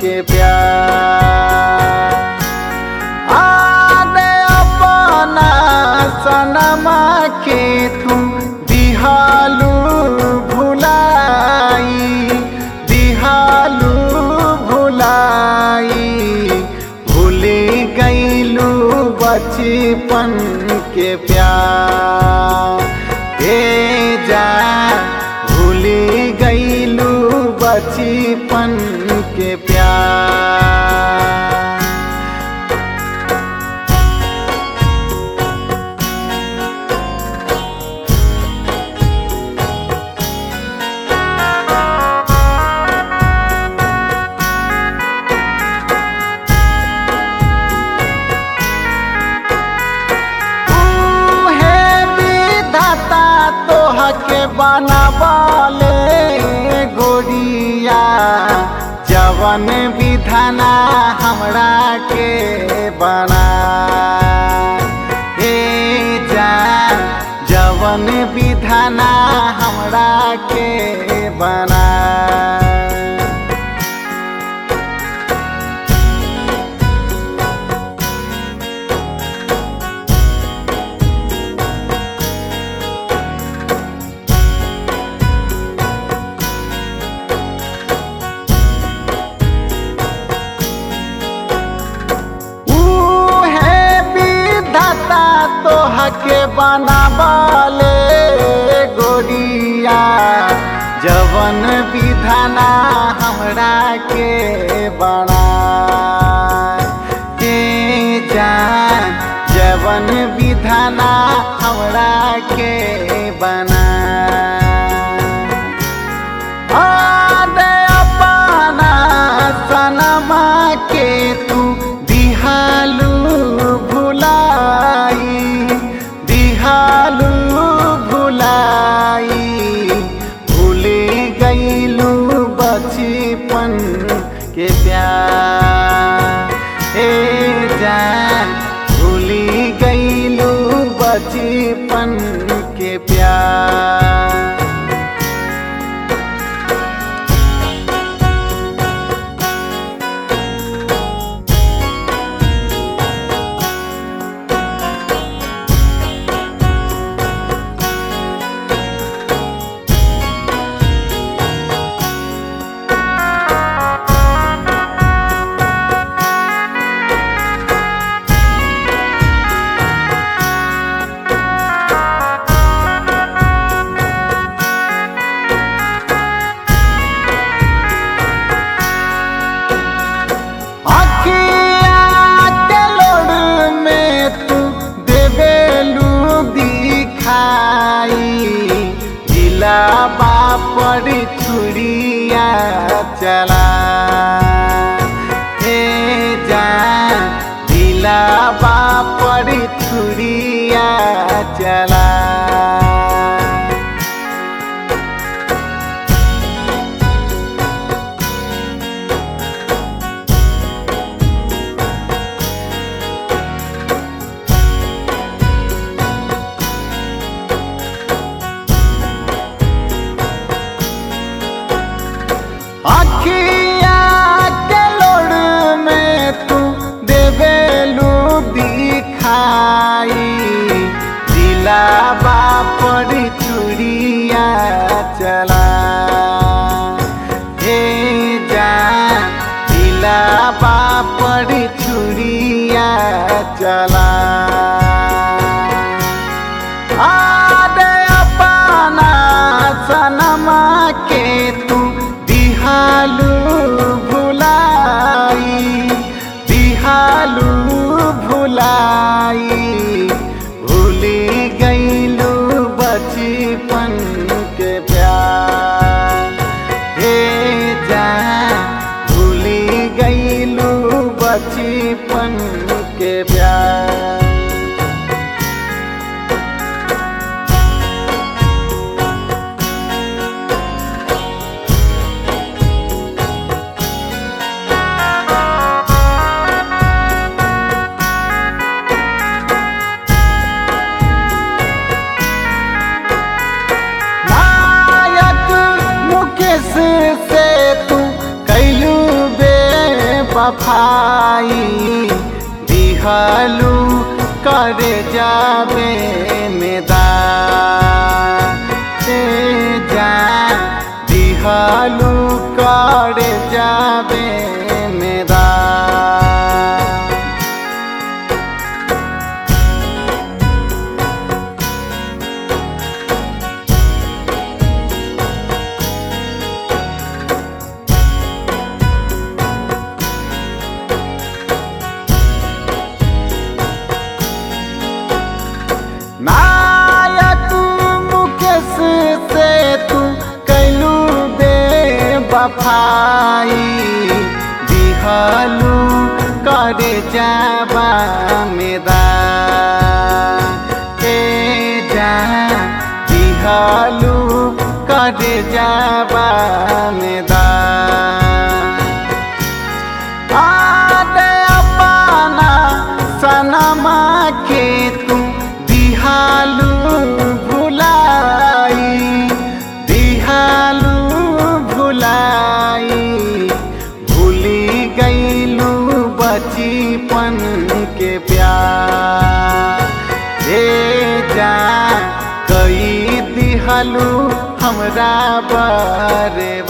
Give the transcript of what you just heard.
के प्यार आने अपना सनमा के तुम दिहालू भुलाई दिहालू भुलाई भूली गईलू बचपन के प्यार ए जा भूली गईलू बचपन के प्यार उहे विधाता तोहके बनावले गोरिया जवन विधाना हमरा के बना हे जान जवन विधाना हमरा के बना उहे विधाता तोहके बनावले गोरिया जवन विधाना हमरा के बना के जान जवन विधाना हमरा के बना आने अपना सनमा के तू दिहालू भुलाई दिहालू भुलाई भूली गईलू बचपन के प्यार ए जान भूली गईलू बचपन के प्यार अखिया के लोड़ में तू देवेलू दिखाई जिला बापर छुरिया चला हे जान जिला बापर छुरिया चला अखिया के लोड़ में तू देवेलू दिखाई जिला बापर चुरिया चला हे जान जिला बापर चुरिया चला आदे अपना सनमा के तू दिहालू भुलाई दिहालू भुलाई भूली गईलू बचपन के प्यार हे जान भूली गईलू बचपन के प्यार नायक मुकेश से तू कैलू बे बेबफाई दिहलू करे जाबे मेदा ए जा दिहलू करे जाबे मेदा नायक मुकेश से तू कैलू बेबफाई दिहलू करे जाबा मेदा ए जा दिहलू करे जाबा मेदा आदे अपना सनमा के तू दिहालू भुलाई दिहालू भुलाई भूली गईलू बचपन के प्यार हे जा कई दिहलू हमरा बारे